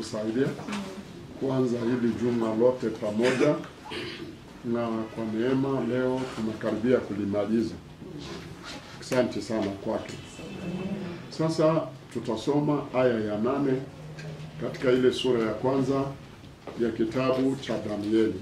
kutusaidia kuanza hili juma lote pamoja, na kwa neema leo tunakaribia kulimaliza. Asante sana kwake. Sasa tutasoma aya ya nane katika ile sura ya kwanza ya kitabu cha Danieli.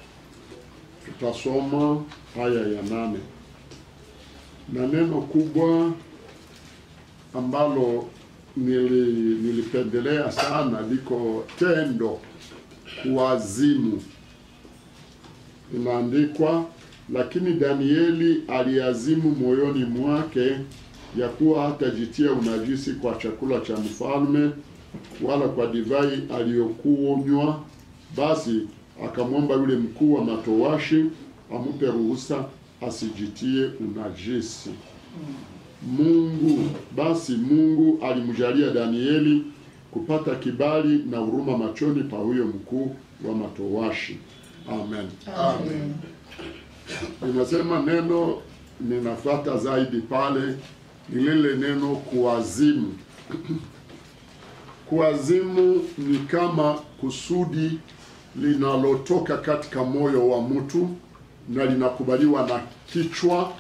Tutasoma aya ya nane na neno kubwa ambalo nili, nilipendelea sana liko tendo kuazimu. Inaandikwa, lakini Danieli aliazimu moyoni mwake ya kuwa hatajitia unajisi kwa chakula cha mfalme wala kwa divai aliyokunywa. Basi akamwomba yule mkuu wa matowashi ampe ruhusa asijitie unajisi. Mungu basi Mungu alimjalia Danieli kupata kibali na huruma machoni pa huyo mkuu wa matowashi. Amen. Amen. Ninasema neno ninafuata zaidi pale ni lile neno kuazimu. Kuazimu ni kama kusudi linalotoka katika moyo wa mtu na linakubaliwa na kichwa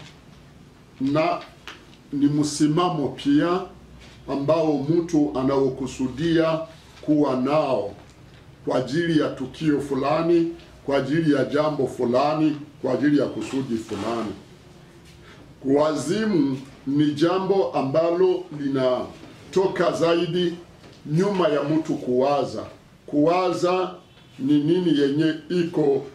na ni msimamo pia ambao mtu anaokusudia kuwa nao kwa ajili ya tukio fulani, kwa ajili ya jambo fulani, kwa ajili ya kusudi fulani. Kuazimu ni jambo ambalo linatoka zaidi nyuma ya mtu kuwaza. Kuwaza ni nini yenye iko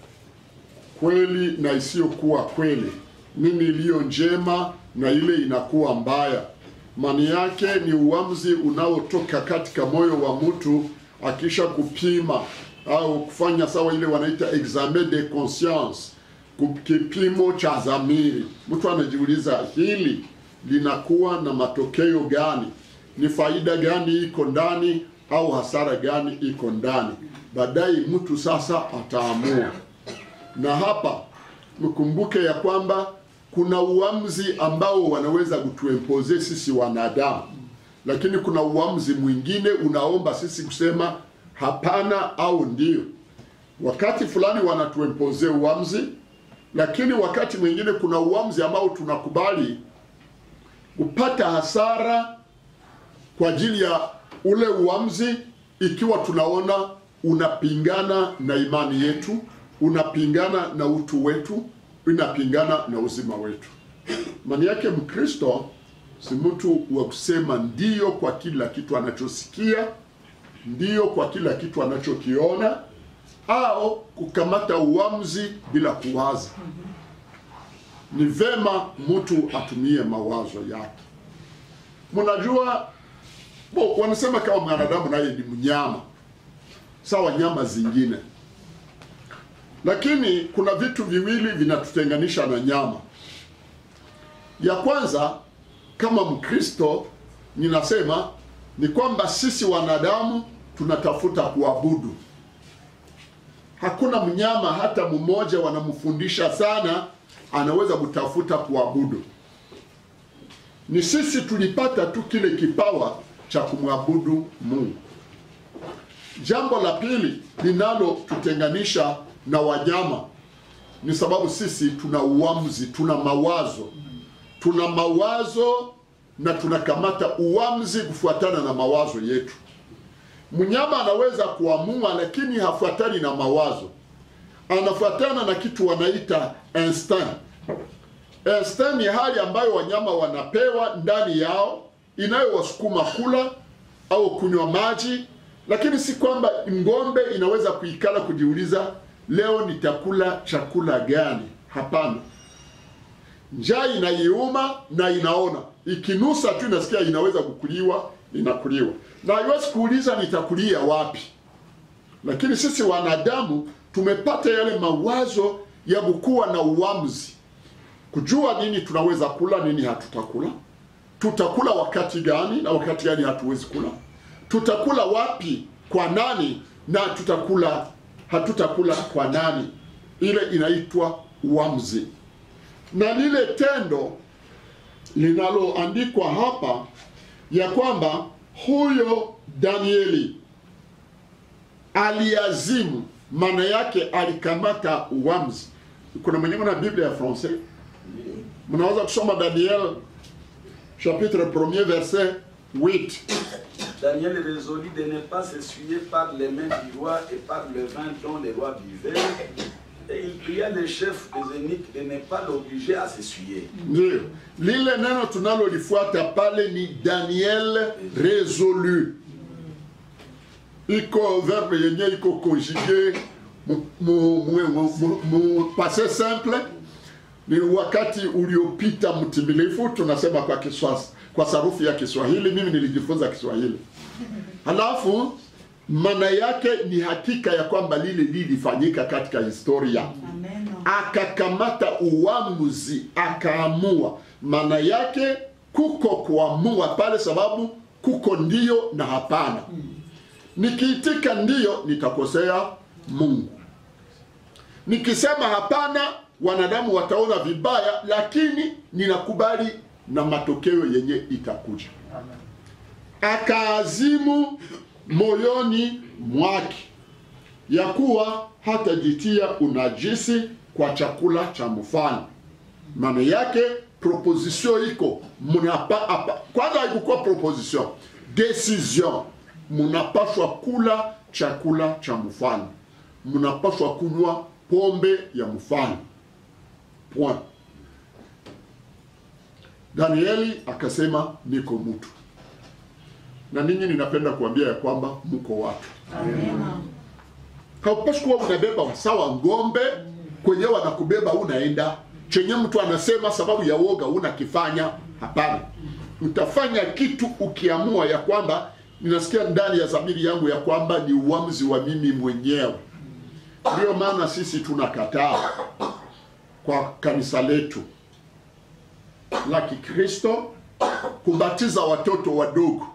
kweli na isiyokuwa kweli, nini iliyo njema na ile inakuwa mbaya. Maana yake ni uamuzi unaotoka katika moyo wa mtu akisha kupima au kufanya sawa ile wanaita examen de conscience, ku- kipimo cha dhamiri. Mtu anajiuliza hili linakuwa na matokeo gani? Ni faida gani iko ndani au hasara gani iko ndani? Baadaye mtu sasa ataamua na hapa mkumbuke ya kwamba kuna uamuzi ambao wanaweza kutuempoze sisi wanadamu, lakini kuna uamuzi mwingine unaomba sisi kusema hapana au ndio. Wakati fulani wanatuempoze uamuzi, lakini wakati mwingine kuna uamuzi ambao tunakubali kupata hasara kwa ajili ya ule uamuzi, ikiwa tunaona unapingana na imani yetu, unapingana na utu wetu, unapingana na uzima wetu. Maana yake Mkristo si mtu wa kusema ndiyo kwa kila kitu anachosikia, ndiyo kwa kila kitu anachokiona, au kukamata uamuzi bila kuwaza. Ni vema mtu atumie mawazo yake. Mnajua bo, wanasema kama mwanadamu naye ni mnyama sawa nyama zingine, lakini kuna vitu viwili vinatutenganisha na nyama. Ya kwanza, kama Mkristo ninasema ni kwamba sisi wanadamu tunatafuta kuabudu. Hakuna mnyama hata mmoja wanamfundisha sana anaweza kutafuta kuabudu. Ni sisi tulipata tu kile kipawa cha kumwabudu Mungu. Jambo la pili linalotutenganisha na wanyama ni sababu sisi tuna uamuzi, tuna mawazo, tuna mawazo na tunakamata uamuzi kufuatana na mawazo yetu. Mnyama anaweza kuamua, lakini hafuatani na mawazo, anafuatana na kitu wanaita instinct. Instinct ni hali ambayo wanyama wanapewa ndani yao inayowasukuma kula au kunywa maji, lakini si kwamba ng'ombe inaweza kuikala kujiuliza leo nitakula chakula gani. Hapana, njaa inaiuma na inaona, ikinusa tu inasikia inaweza kukuliwa, inakuliwa na haiwezi kuuliza nitakulia wapi. Lakini sisi wanadamu tumepata yale mawazo ya kukuwa na uamuzi, kujua nini tunaweza kula, nini hatutakula, tutakula wakati gani na wakati gani hatuwezi kula, tutakula wapi, kwa nani, na tutakula hatutakula kwa nani. Ile inaitwa uamuzi, na lile tendo linaloandikwa hapa ya kwamba huyo Danieli aliazimu, maana yake alikamata uamuzi. Kuna mwenye na Biblia ya français, mnaweza kusoma Daniel chapitre 1er verset 8. Daniel résolut de ne pas s'essuyer par les mains du roi et par le vin dont le roi buvait. Et il pria le chef des eunuques de ne pas l'obliger à s'essuyer. Ndio lile neno tunalolifuata pale ni Daniel résolu. Iko verbe yenye iko conjugué mu, mu, mu, mu, mu, mu passé simple ni wakati uliopita mtimilifu, tunasema kwa Kiswahili, kwa sarufi ya Kiswahili. Mimi nilijifunza Kiswahili, halafu maana yake ni hakika ya kwamba lile lilifanyika katika historia Amen. akakamata uamuzi akaamua. Maana yake kuko kuamua pale, sababu kuko ndio na hapana. Nikiitika ndio, nitakosea Mungu. Nikisema hapana, wanadamu wataona vibaya, lakini ninakubali na matokeo yenye itakuja. Akaazimu moyoni mwake ya kuwa hatajitia unajisi kwa chakula cha mfalme. Maana yake proposition iko munapa, apa, kwanza haikukuwa proposition, decision. Munapaswa kula chakula cha mfalme, munapaswa kunywa pombe ya mfalme. Point. Danieli akasema niko mtu, na ninyi ninapenda kuambia ya kwamba mko watu Amen. haupaswi kuwa unabeba sawa ng'ombe kwenye wanakubeba unaenda chenye mtu anasema sababu ya woga unakifanya. Hapana, utafanya kitu ukiamua ya kwamba ninasikia ndani ya dhamiri yangu ya kwamba ni uamuzi wa mimi mwenyewe. Ndiyo maana sisi tunakataa kwa kanisa letu la Kikristo kubatiza watoto wadogo.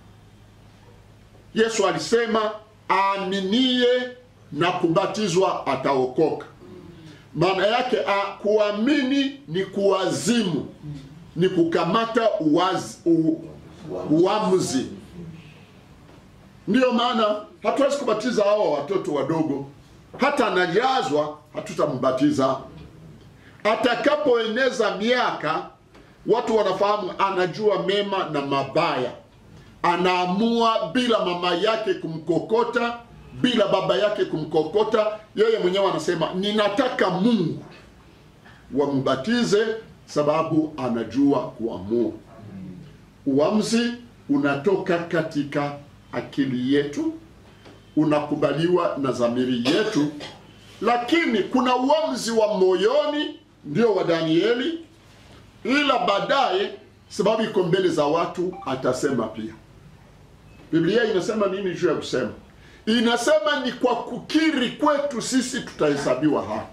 Yesu alisema aaminie na kubatizwa ataokoka. Maana yake a, kuamini ni kuwazimu, ni kukamata uwazi, u, uamuzi. Ndiyo maana hatuwezi kubatiza hawa watoto wadogo, hata anajazwa hatutambatiza. Atakapoeneza miaka, watu wanafahamu anajua mema na mabaya anaamua bila mama yake kumkokota, bila baba yake kumkokota. Yeye mwenyewe anasema ninataka Mungu wambatize, sababu anajua kuamua. Uamuzi unatoka katika akili yetu, unakubaliwa na dhamiri yetu, lakini kuna uamuzi wa moyoni, ndio wa Danieli, ila baadaye, sababu iko mbele za watu, atasema pia. Biblia inasema nini juu ya kusema? Inasema ni kwa kukiri kwetu sisi tutahesabiwa haki.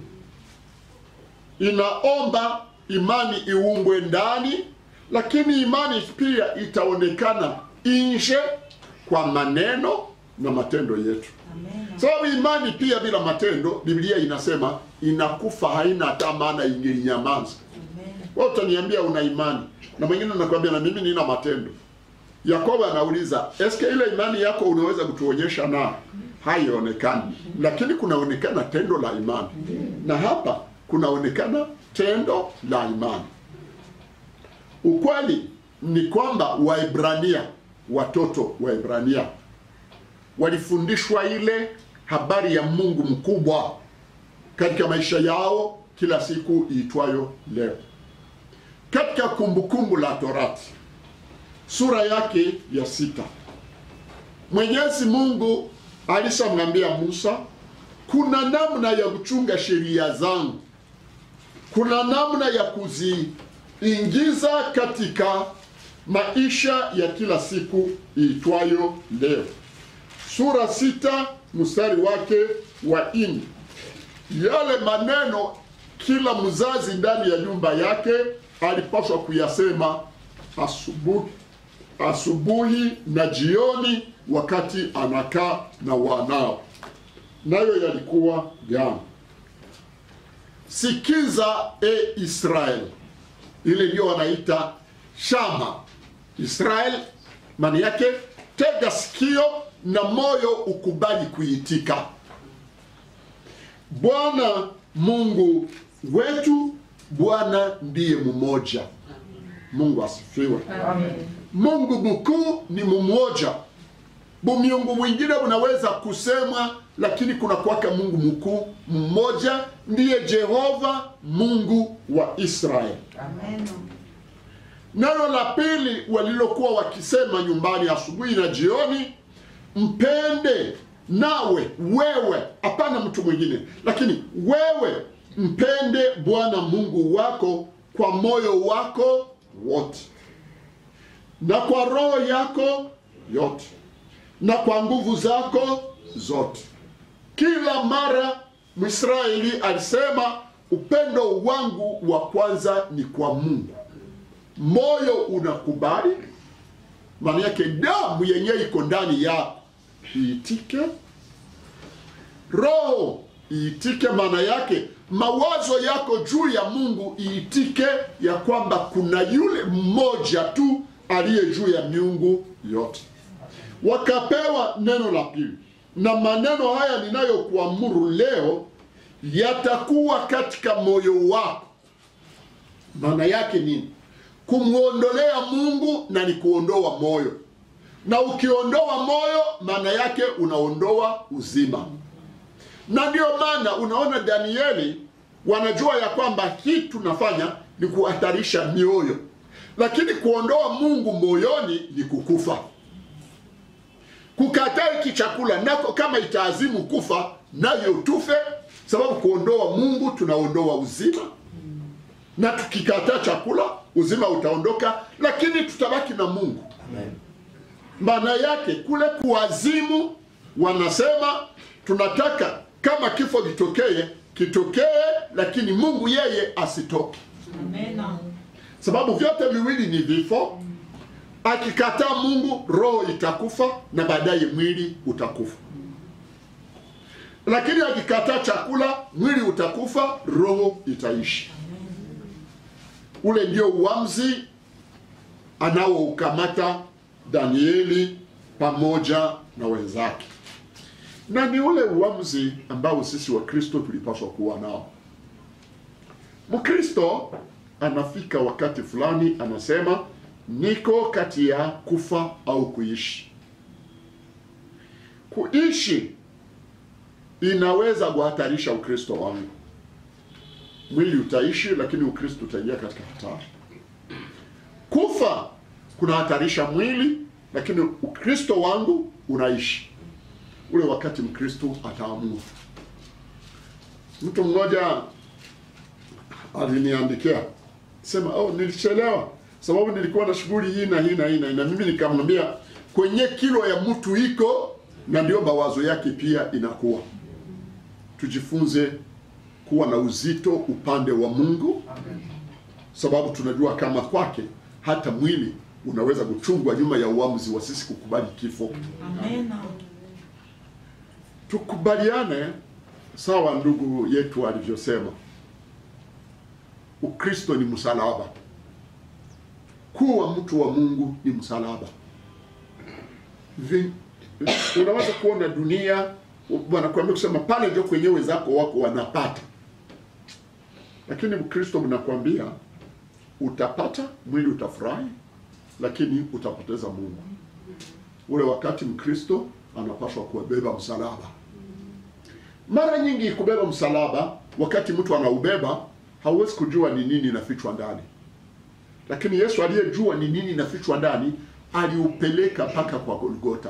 Inaomba imani iumbwe ndani, lakini imani pia itaonekana nje kwa maneno na matendo yetu. Amen. Sababu imani pia bila matendo, Biblia inasema inakufa, haina hata maana, ingelinyamaza. Amen. Wewe utaniambia una imani na mwingine anakuambia na mimi nina matendo. Yakobo anauliza, eske ile imani yako unaweza kutuonyesha? Na haionekani, lakini kunaonekana tendo la imani, na hapa kunaonekana tendo la imani. Ukweli ni kwamba Waebrania, watoto Waebrania walifundishwa ile habari ya Mungu mkubwa katika maisha yao kila siku iitwayo leo. Katika Kumbukumbu la Torati sura yake ya sita, Mwenyezi Mungu alishamwambia Musa, kuna namna ya kuchunga sheria zangu, kuna namna ya kuziingiza katika maisha ya kila siku iitwayo leo. Sura sita mstari wake wa nne. Yale maneno kila mzazi ndani ya nyumba yake alipaswa kuyasema asubuhi asubuhi na jioni, wakati anakaa na wanao. Nayo yalikuwa gani? Sikiza e Israel, ile ndio wanaita shama Israel, maana yake tega sikio na moyo ukubali kuitika. Bwana Mungu wetu, Bwana ndiye mmoja. Mungu asifiwe. Mungu mkuu ni mmoja. Bumiungu mwingine unaweza kusema, lakini kuna kwaka Mungu mkuu mmoja, ndiye Jehova Mungu wa Israeli. Neno la pili walilokuwa wakisema nyumbani asubuhi na jioni, mpende nawe wewe, hapana mtu mwingine, lakini wewe mpende Bwana Mungu wako kwa moyo wako wote na kwa roho yako yote na kwa nguvu zako zote. Kila mara Mwisraeli alisema upendo wangu wa kwanza ni kwa Mungu. Moyo unakubali, maana yake damu yenyewe iko ndani yako iitike, roho iitike, maana yake mawazo yako juu ya Mungu iitike, ya kwamba kuna yule mmoja tu aliye juu ya miungu yote. Wakapewa neno la pili, na maneno haya ninayokuamuru leo yatakuwa katika moyo wako. Maana yake nini? Kumwondolea Mungu na ni kuondoa moyo, na ukiondoa moyo, maana yake unaondoa uzima. Na ndio maana unaona Danieli wanajua ya kwamba hii tunafanya ni kuhatarisha mioyo, lakini kuondoa Mungu moyoni ni kukufa. Kukataa hiki chakula nako kama itaazimu kufa, nayo tufe, sababu kuondoa Mungu tunaondoa uzima, na tukikataa chakula uzima utaondoka, lakini tutabaki na Mungu. Maana yake kule kuazimu, wanasema tunataka kama kifo kitokee kitokee, lakini Mungu yeye asitoke, sababu vyote viwili ni vifo. Akikataa Mungu, roho itakufa na baadaye mwili utakufa, lakini akikataa chakula, mwili utakufa, roho itaishi. Ule ndio uamuzi anaoukamata Danieli pamoja na wenzake, na ni ule uamuzi ambao sisi Wakristo tulipaswa kuwa nao. Mkristo anafika wakati fulani, anasema niko kati ya kufa au kuishi. Kuishi inaweza kuhatarisha Ukristo wangu. Mwili utaishi, lakini Ukristo utaingia katika hatari. Kufa kunahatarisha mwili, lakini Ukristo wangu unaishi. Ule wakati Mkristo ataamua. Mtu mmoja aliniandikia sema, oh, nilichelewa sababu nilikuwa na shughuli hii na hii na hii na hii, na mimi nikamwambia kwenye kilo ya mtu iko na ndio mawazo yake pia inakuwa. Tujifunze kuwa na uzito upande wa Mungu, sababu tunajua kama kwake hata mwili unaweza kuchungwa nyuma ya uamuzi wa sisi kukubali kifo. Tukubaliane sawa, ndugu yetu alivyosema, Ukristo ni msalaba. Kuwa mtu wa Mungu ni msalaba. Vi- Unaweza kuona dunia wanakuambia kusema pale ndio kwenye wenzako wako wanapata, lakini Mkristo mnakwambia utapata, mwili utafurahi, lakini utapoteza Mungu. Ule wakati Mkristo anapaswa kuwabeba msalaba. Mara nyingi kubeba msalaba, wakati mtu anaubeba hauwezi kujua ni nini inafichwa ndani lakini Yesu aliyejua ni nini inafichwa ndani aliupeleka mpaka kwa Golgota.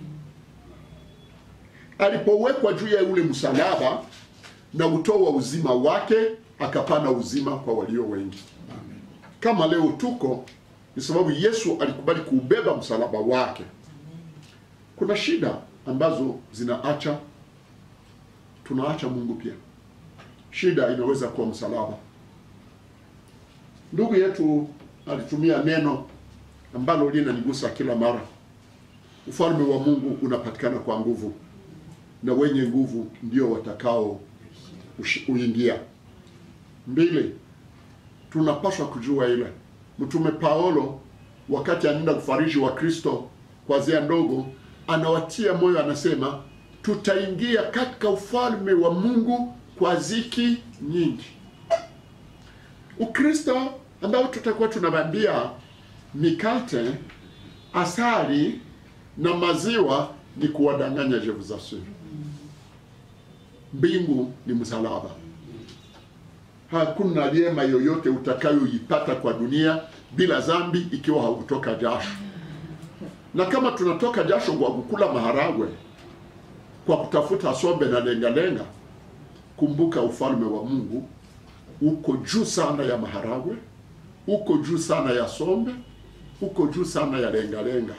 Alipowekwa juu ya ule msalaba na utoa uzima wake, akapana uzima kwa walio wengi. Kama leo tuko, ni sababu Yesu alikubali kuubeba msalaba wake. Kuna shida ambazo zinaacha tunaacha Mungu pia. Shida inaweza kuwa msalaba. Ndugu yetu alitumia neno ambalo linanigusa kila mara. Ufalme wa Mungu unapatikana kwa nguvu, na wenye nguvu ndio watakao ushi- uingia. Mbili, tunapaswa kujua ile Mtume Paulo wakati anaenda kufariji wa Kristo kwa zia ndogo, anawatia moyo, anasema tutaingia katika ufalme wa Mungu kwa ziki nyingi. Ukristo ambao tutakuwa tunabambia mikate, asali na maziwa ni kuwadanganya je vous assure. Mbingu ni msalaba. Hakuna neema yoyote utakayoipata kwa dunia bila dhambi ikiwa haukutoka jasho. Na kama tunatoka jasho kwa kukula maharagwe, kwa kutafuta sombe na lengalenga, kumbuka ufalme wa Mungu uko juu sana ya maharagwe, uko juu sana ya sombe, uko juu sana ya lengalenga.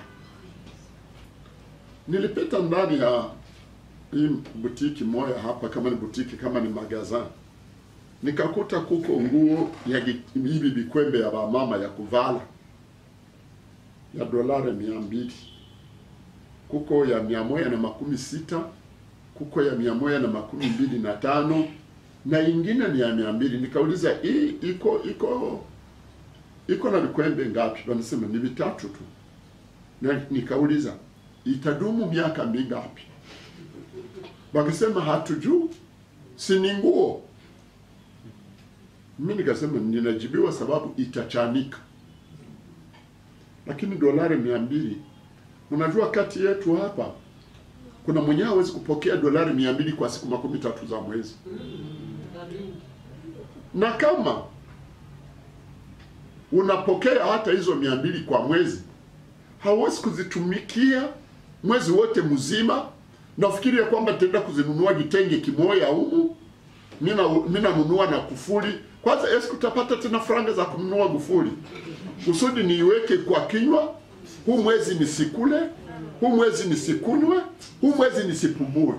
Nilipita ndani ya hii butiki moja hapa, kama ni butiki, kama ni magazin, nikakuta kuko nguo ya gi- hivi vikwembe ya wamama ya kuvala ya dolari mia mbili kuko ya mia moja na makumi sita kuko ya mia moja na makumi mbili na tano na ingine ni ya mia mbili nikauliza hii iko iko iko na vikwembe ngapi wanasema ni vitatu tu na nikauliza itadumu miaka mingapi wakasema hatujuu si ni nguo mi nikasema ninajibiwa sababu itachanika lakini dolari mia mbili unajua kati yetu hapa kuna mwenyewe hawezi kupokea dolari mia mbili kwa siku makumi tatu za mwezi na kama unapokea hata hizo mia mbili kwa mwezi hauwezi kuzitumikia mwezi wote mzima nafikiri ya kwamba nitaenda kuzinunua kitenge kimoya humu mina minanunua na kufuli kwanza esi utapata tena franga za kununua gufuli kusudi niiweke kwa kinywa huu mwezi nisikule huu mwezi nisikunywe huu mwezi nisipumue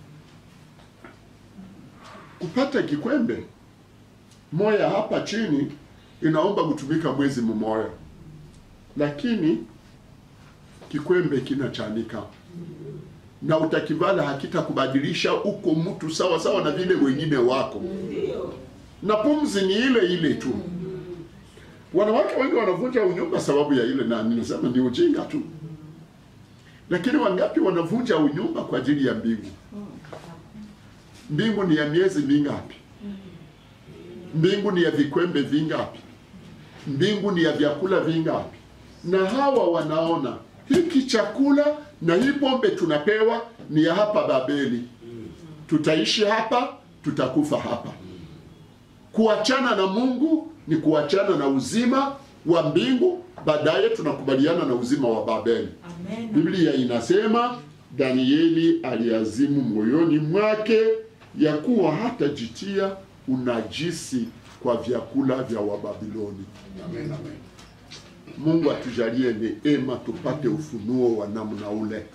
kupata kikwembe moya hapa chini inaomba kutumika mwezi mmoja lakini kikwembe kinachanika na utakivala hakitakubadilisha uko mtu sawa sawa na vile wengine wako na pumzi ni ile ile tu wanawake wengi wanavunja unyumba sababu ya ile na ninasema ni ujinga tu lakini wangapi wanavunja unyumba kwa ajili ya mbingu mbingu ni ya miezi mingapi mbingu ni ya vikwembe vingapi mbingu ni ya vyakula vingapi na hawa wanaona hiki chakula na hii pombe tunapewa ni ya hapa babeli tutaishi hapa tutakufa hapa kuachana na mungu ni kuachana na uzima wa mbingu baadaye tunakubaliana na uzima wa babeli Amen. biblia inasema danieli aliazimu moyoni mwake ya kuwa hatajitia unajisi kwa vyakula vya wababiloni Amen, amen. mungu atujalie neema tupate ufunuo wa namna ule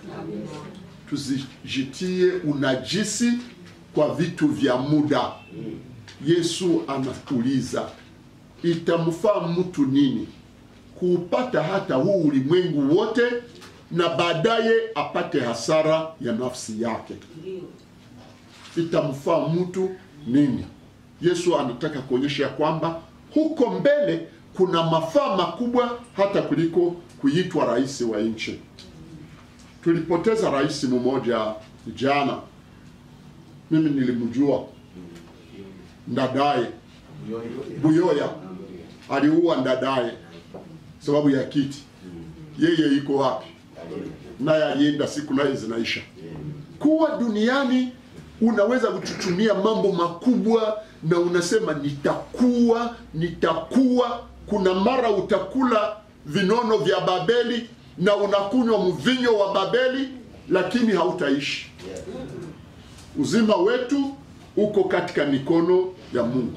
tusijitie unajisi kwa vitu vya muda yesu anauliza itamfaa mtu nini kuupata hata huu ulimwengu wote na baadaye apate hasara ya nafsi yake Ndio. itamfaa mtu nini yesu anataka kuonyesha ya kwamba huko mbele kuna mafaa makubwa hata kuliko kuitwa rais wa nchi tulipoteza rais mmoja jana mimi nilimjua ndadaye buyoya aliua ndadaye sababu ya kiti yeye iko wapi naye alienda siku naye zinaisha kuwa duniani unaweza kuchuchumia mambo makubwa na unasema nitakuwa nitakuwa kuna mara utakula vinono vya babeli na unakunywa mvinyo wa babeli lakini hautaishi uzima wetu uko katika mikono ya mungu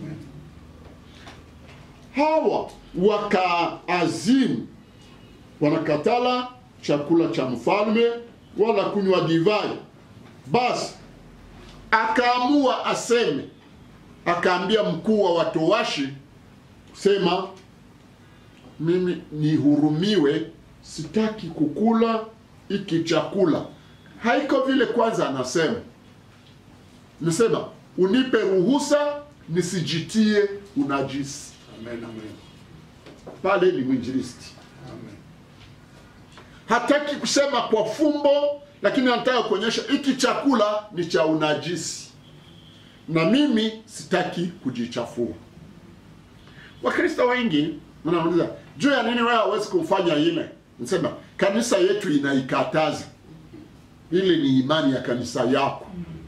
hawa wakaazimu wanakatala chakula cha mfalme wala kunywa divai basi akaamua aseme akaambia mkuu wa watowashi sema mimi nihurumiwe sitaki kukula iki chakula haiko vile kwanza anasema nasema unipe ruhusa nisijitie unajisi Amen, amen. pale ni mwinjilisti Amen. hataki kusema kwa fumbo, lakini anataka kuonyesha hiki chakula ni cha unajisi, na mimi sitaki kujichafua. Wakristo wengi wanauliza juu ya nini wewe hawezi kufanya ile? Nasema kanisa yetu inaikataza. Ile ni imani ya kanisa yako.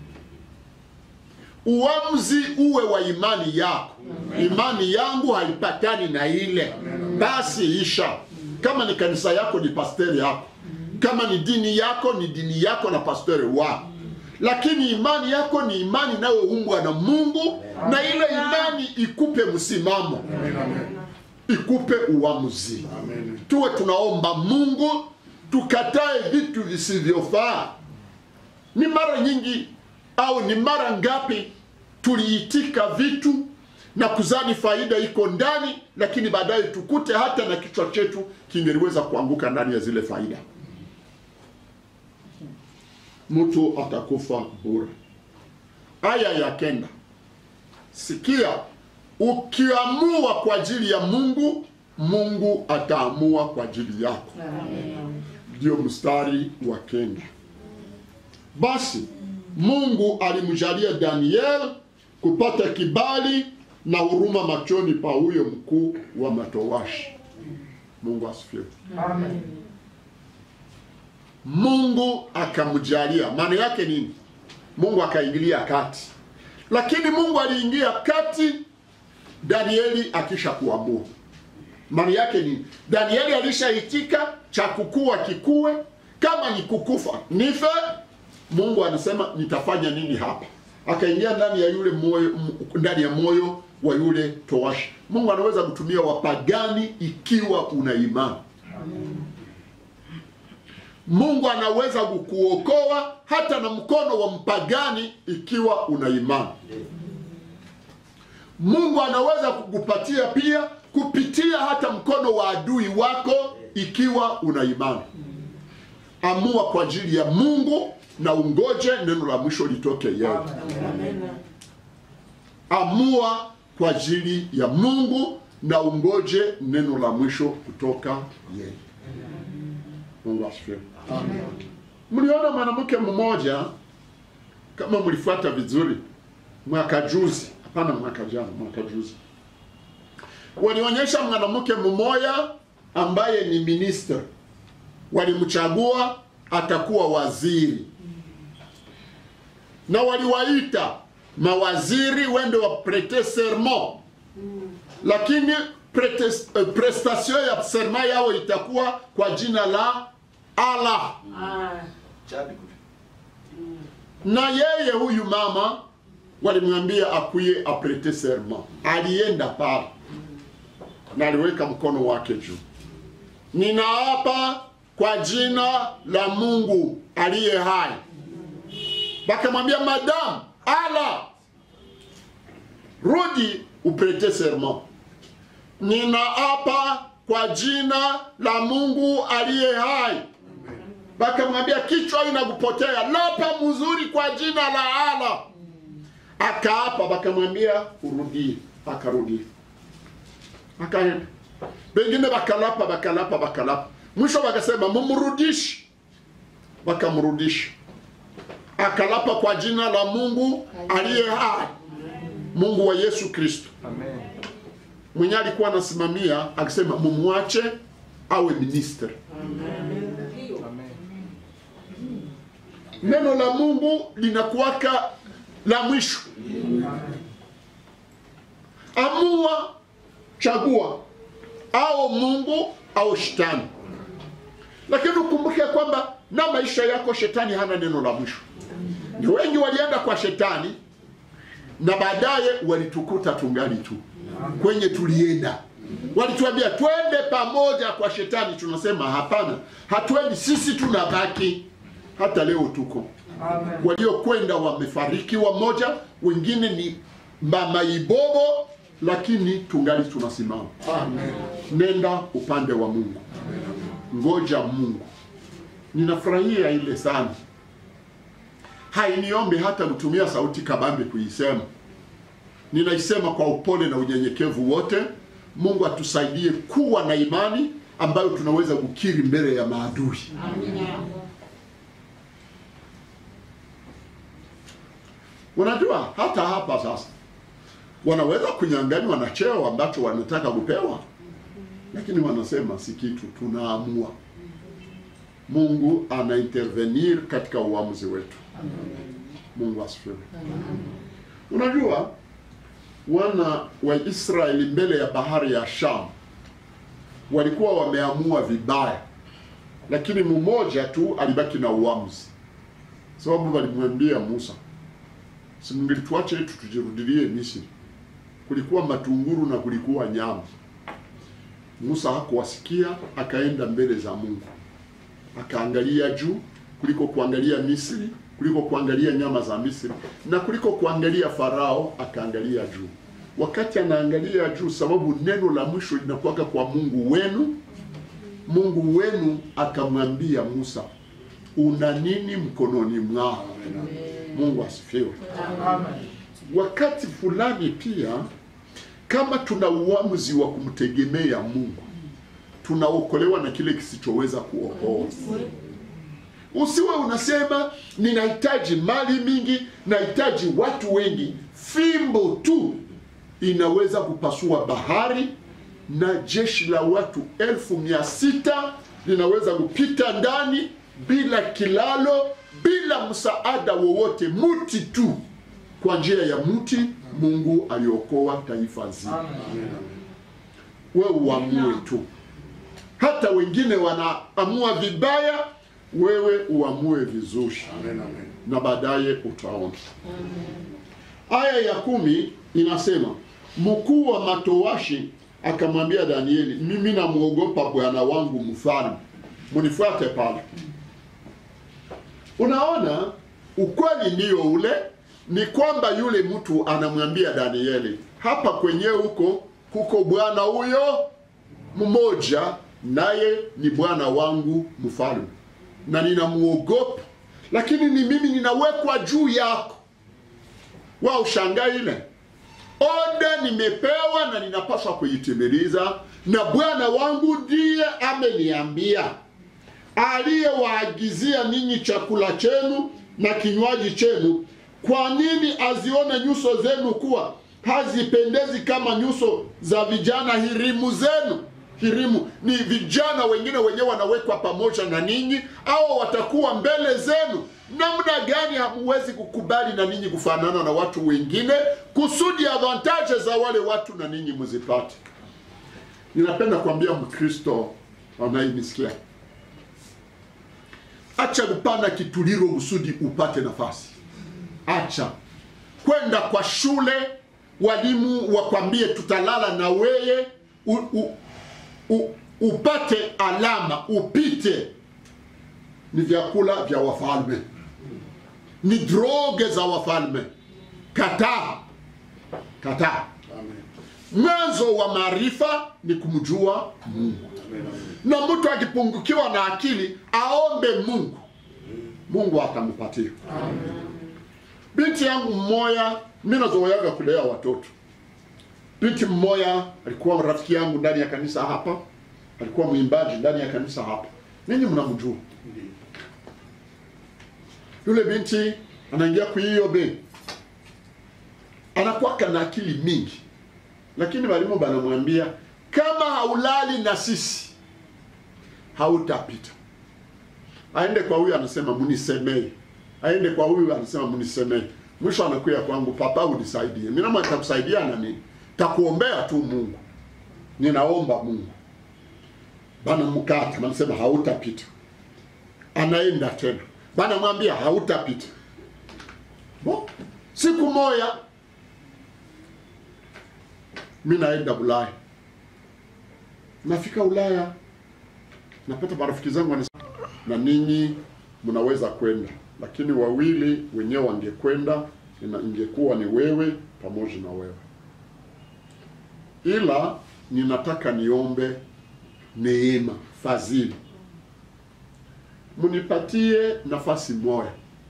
Uamuzi uwe wa imani yako. Imani yangu haipatani na ile, basi isha. Kama ni kanisa yako, ni pasteri yako. Kama ni dini yako, ni dini yako na pasteri wako. Lakini imani yako ni imani inayoumbwa na Mungu, na ile imani ikupe msimamo, ikupe uamuzi. Tuwe tunaomba Mungu, tukatae vitu visivyofaa. Ni mara nyingi au ni mara ngapi tuliitika vitu na kuzani faida iko ndani, lakini baadaye tukute hata na kichwa chetu kingeliweza kuanguka ndani ya zile faida. Mtu atakufa bure. Aya ya kenda, sikia, ukiamua kwa ajili ya Mungu, Mungu ataamua kwa ajili yako. Ndio mstari wa kenda. Basi Mungu alimjalia Daniel kupata kibali na huruma machoni pa huyo mkuu wa matowashi. Mungu asifiwe. Mungu akamjalia, maana yake nini? Mungu akaingilia kati, lakini Mungu aliingia kati Danieli akisha kuamua. Maana yake nini? Danieli alishaitika cha kukua kikue, kama ni kukufa nife. Mungu anasema nitafanya nini hapa? Akaingia ndani ya yule moyo, m- ndani ya moyo wa yule towashi. Mungu anaweza kutumia wapagani ikiwa una imani. Mungu anaweza kukuokoa hata na mkono wa mpagani ikiwa una imani. Mungu anaweza kukupatia pia kupitia hata mkono wa adui wako ikiwa una imani. Amua kwa ajili ya Mungu na ungoje neno la mwisho litoke yeye. Amua kwa ajili ya Mungu na ungoje neno la mwisho kutoka yeye. Mungu asifiwe. Mliona mwanamke mmoja, kama mlifuata vizuri, mwaka juzi, hapana, mwaka jana, mwaka juzi, walionyesha mwanamke mmoja ambaye ni minister, walimchagua atakuwa waziri, na waliwaita mawaziri wende wa prete serment, lakini prete- eh, prestation ya serment yao itakuwa kwa jina la Allah. Tchad, na yeye huyu mama walimwambia akuye aprete serment. Alienda pale na aliweka mkono wake juu, ninaapa kwa jina la Mungu aliye hai. Bakamwambia madamu, ala, rudi uprete serment. Ninaapa kwa jina la Mungu aliye hai bakamwambia kichwa inakupotea, lapa mzuri kwa jina la Allah. Akaapa, bakamwambia urudie, akarudi, akaenda. Wengine bakalapa, bakalapa, bakalapa, mwisho wakasema mumrudishi, wakamrudisha. Akalapa kwa jina la Mungu aliye hai, Mungu wa Yesu Kristo mwenye alikuwa anasimamia, akisema mumwache awe minister. neno la Mungu linakuwaka la mwisho. Amua, chagua au Mungu au shetani, lakini ukumbuke kwamba na maisha yako shetani hana neno la mwisho. Ni wengi walienda kwa shetani na baadaye walitukuta tungali tu kwenye tulienda. Walituambia twende pamoja kwa shetani, tunasema hapana, hatuendi, sisi tunabaki. Hata leo tuko waliokwenda wamefariki wamoja, wengine ni mama ibobo, lakini tungali tunasimama. Nenda upande wa Mungu, ngoja Mungu. Ninafurahia ile sana, hainiombe hata kutumia sauti kabambe kuisema, ninaisema kwa upole na unyenyekevu wote. Mungu atusaidie kuwa na imani ambayo tunaweza kukiri mbele ya maadui. Unajua hata hapa sasa wanaweza kunyang'anywa na cheo ambacho wanataka kupewa, lakini wanasema si kitu, tunaamua. Mungu ana intervenir katika uamuzi wetu. Mungu asifiwe. Unajua wana wa Israeli mbele ya bahari ya Sham walikuwa wameamua vibaya, lakini mmoja tu alibaki na uamuzi, sababu walimwambia Musa, si mngelituache tu tujirudilie Misri. Kulikuwa matunguru na kulikuwa nyama. Musa hakuwasikia, akaenda mbele za Mungu, akaangalia juu kuliko kuangalia Misri, kuliko kuangalia nyama za Misri na kuliko kuangalia Farao, akaangalia juu. Wakati anaangalia juu, sababu neno la mwisho linakuwaka kwa Mungu wenu. Mungu wenu akamwambia Musa, una nini mkononi mwako? Mungu asifiwe. Wakati fulani pia, kama tuna uamuzi wa kumtegemea Mungu, tunaokolewa na kile kisichoweza kuokoa. Usiwe unasema ninahitaji mali mingi, nahitaji watu wengi. Fimbo tu inaweza kupasua bahari na jeshi la watu elfu mia sita linaweza kupita ndani bila kilalo, bila msaada wowote, muti tu. Kwa njia ya mti Mungu aliokoa taifa zima. Wewe uamue tu, hata wengine wanaamua vibaya, wewe uamue vizuri, na baadaye utaona. Aya ya kumi inasema mkuu wa matowashi akamwambia Danieli, mimi namwogopa bwana wangu mfalme, munifuate pale. Unaona, ukweli ndio ule, ni kwamba yule mtu anamwambia Danieli, hapa kwenyewe huko kuko bwana huyo mmoja, naye ni bwana wangu mfalme, na ninamuogopa, lakini ni mimi ninawekwa juu yako. Wa ushangaa ile oda nimepewa na ninapaswa kuitimiliza, na bwana wangu ndiye ameniambia, aliyewaagizia ninyi chakula chenu na kinywaji chenu. Kwa nini azione nyuso zenu kuwa hazipendezi kama nyuso za vijana hirimu zenu? Hirimu ni vijana wengine wenyewe wanawekwa pamoja na ninyi, au watakuwa mbele zenu. Namna gani hamuwezi kukubali na ninyi kufanana na watu wengine, kusudi avantaje za wale watu na ninyi muzipate? Ninapenda kuambia Mkristo anayenisikia, acha kupanda kituliro kusudi upate nafasi. Acha kwenda kwa shule, walimu wakwambie tutalala na weye u, u, u, upate alama upite. Ni vyakula vya wafalme, ni droge za wafalme. Kataa, kataa. Mwanzo wa maarifa ni kumjua Mungu, na mtu akipungukiwa na akili aombe Mungu, Mungu atampatia. Binti yangu mmoja, mimi nazoeaga kulea watoto. Binti mmoja alikuwa rafiki yangu ndani ya kanisa hapa, alikuwa mwimbaji ndani ya kanisa hapa, ninyi mnamjua yule binti. Anaingia kwa hiyo be, anakuwa kana akili mingi, lakini walimu banamwambia kama haulali na sisi hautapita. Aende kwa huyu anasema munisemee, aende kwa huyu anasema munisemee. Mwisho anakuya kwangu, papa, unisaidie. Mimi nama nitakusaidia na nini? Takuombea tu Mungu, ninaomba Mungu. Bana mkata, anasema hautapita. Anaenda tena, bana mwambia hautapita. Bo, siku moja mimi naenda Ulaya, nafika Ulaya napata marafiki zangu wanasema, na ninyi mnaweza kwenda, lakini wawili wenyewe wangekwenda, ina- ingekuwa ni wewe pamoja na wewe, ila ninataka niombe neema, fadhili, mnipatie nafasi moja,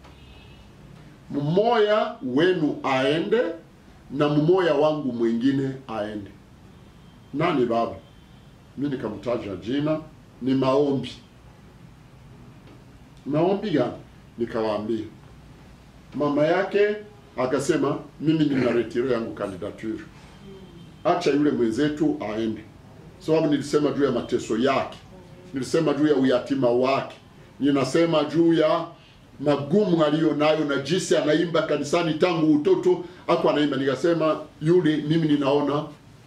mmoja wenu aende na mmoja wangu mwingine aende. Nani baba? mi nikamtaja jina, ni maombi. Maombi gani? Nikawaambia. Mama yake akasema mimi nina retire yangu candidature, acha yule mwenzetu aende, sababu nilisema juu ya mateso yake, nilisema juu ya uyatima wake, ninasema juu ya magumu aliyo nayo na jinsi anaimba kanisani tangu utoto ako anaimba. Nikasema yule, mimi ninaona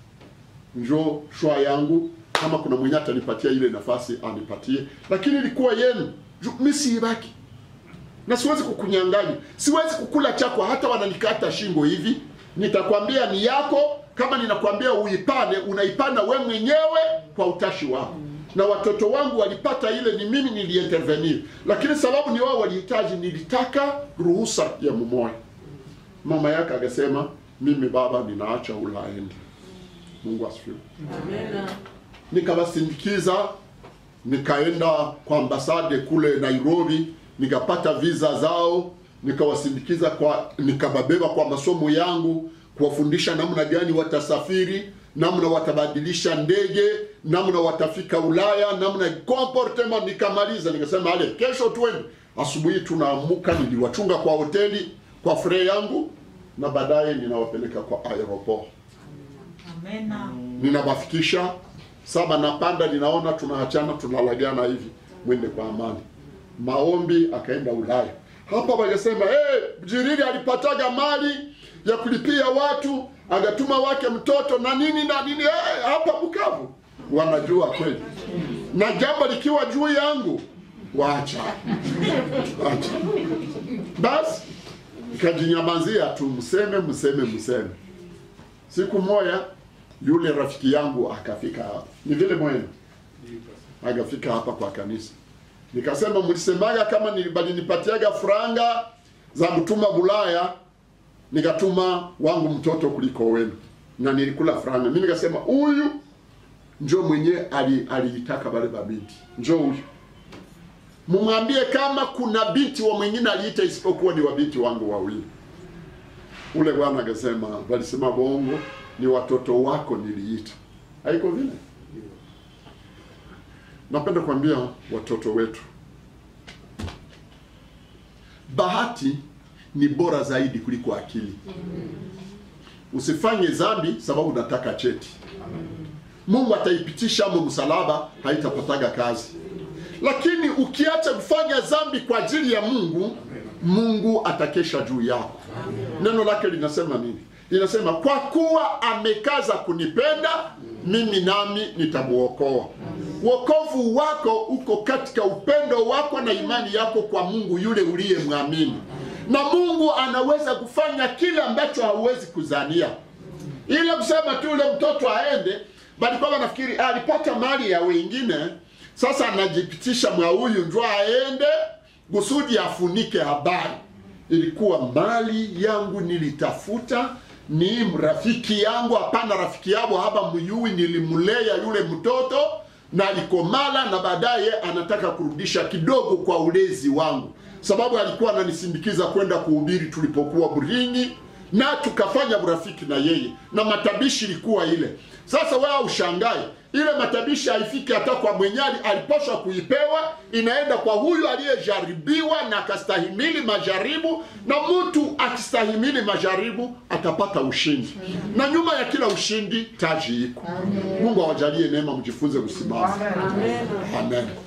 njo shwa yangu, kama kuna mwenye atanipatia ile nafasi anipatie, lakini ilikuwa yenu, mimi siibaki na siwezi kukunyang'anya, siwezi kukula chako hata wananikata shingo hivi. Nitakwambia ni yako, kama ninakwambia uipane, unaipana we mwenyewe kwa utashi wako. Na watoto wangu walipata ile, ni mimi niliintervenir, lakini sababu ni wao walihitaji, nilitaka ruhusa ya mumoya. Mama yake akasema, mimi baba, ninaacha ulaende. Mungu asifiwe. Amena. Nikawasindikiza, nikaenda kwa ambasade kule Nairobi nikapata visa zao, nikawasindikiza kwa, nikababeba kwa masomo yangu, kuwafundisha namna gani watasafiri, namna watabadilisha ndege, namna watafika Ulaya, namna comportement. Nikamaliza nikasema, ale kesho twende. Asubuhi tunaamuka, niliwachunga kwa hoteli kwa fre yangu, na baadaye ninawapeleka kwa aeroport Amena. ninawafikisha saba, napanda, ninaona tunaachana, tunalagana hivi, mwende kwa amani. Maombi akaenda Ulaya. Hapa wakasema hey, Jirili alipataga mali ya kulipia watu, agatuma wake mtoto na nini na nini hey, hapa Bukavu wanajua kweli, na jambo likiwa juu yangu wacha wacha basi, ikajinyamazia tu, mseme mseme mseme. Siku moja yule rafiki yangu akafika hapa, ni vile mwenu, akafika hapa kwa kanisa nikasema mlisemaga kama balinipatiaga franga za mtuma Bulaya, nikatuma wangu mtoto kuliko wenu, na nilikula franga. Mimi nikasema huyu njo mwenye aliitaka wale babinti, njo huyu mumwambie kama kuna binti wa mwingine aliita isipokuwa ni wabinti wangu wawili. Ule bwana akasema, walisema bongo, ni watoto wako niliita. Haiko vile? Napenda kuambia watoto wetu, bahati ni bora zaidi kuliko akili. Usifanye dhambi sababu unataka cheti. Mungu ataipitisha amo msalaba, haitapataga kazi. Lakini ukiacha kufanya dhambi kwa ajili ya Mungu, Mungu atakesha juu yako. Neno lake linasema nini? Linasema kwa kuwa amekaza kunipenda mimi, nami nitamuokoa. Wokovu wako uko katika upendo wako na imani yako kwa Mungu yule uliyemwamini, na Mungu anaweza kufanya kile ambacho hauwezi kuzania. Ile kusema tu ule mtoto aende, bali kwamba nafikiri alipata mali ya wengine, sasa anajipitisha mwa huyu ndio aende kusudi afunike habari. Ilikuwa mali yangu nilitafuta ni rafiki yangu, hapana rafiki yabo haba muyui, nilimulea yule mtoto na alikomala na baadaye anataka kurudisha kidogo kwa ulezi wangu, sababu alikuwa ananisindikiza kwenda kuhubiri tulipokuwa Buringi, na tukafanya urafiki na yeye, na matabishi ilikuwa ile. Sasa wewe ushangae, ile matabishi haifiki hata kwa mwenyali alipaswa kuipewa, inaenda kwa huyu aliyejaribiwa na akastahimili majaribu, na mtu akistahimili majaribu atapata ushindi, na nyuma ya kila ushindi taji iko. Mungu awajalie neema, mjifunze kusimama. Amen. Amen.